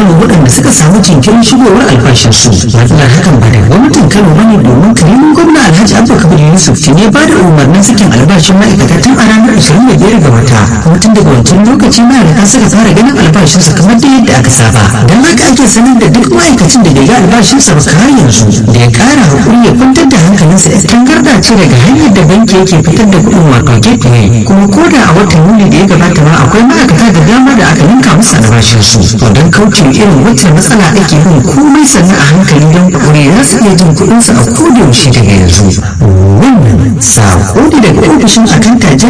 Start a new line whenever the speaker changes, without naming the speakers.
waɗanda suka samu jinkirin shigowar albashinsu matsalar hakan ba da gwamnatin kano bane domin karimin gwamna alhaji abba kabir yusuf ne ba da umarnin sakin albashin ma'aikata tun a ranar ashirin da biyar ga wata kuma tun daga wancan lokaci ma'aikata suka fara ganin albashinsu kamar da yadda aka saba don haka ake sanar da duk ma'aikacin da bai ga albashinsa ba har yanzu da ya ƙara hakuri ya kwantar da hankalinsa ya tangarda ce daga hanyar da banki yake fitar da kuɗin wato gateway kuma ko da a watan yuli da ya gabata ma akwai ma'aikata da dama da aka ninka musu albashinsu to don kauce irin wacce matsala ake bin komai sannan a hankali don kure za su iya jin kuɗinsu a kodayaushe daga yanzu wannan sako ne daga ofishin akanta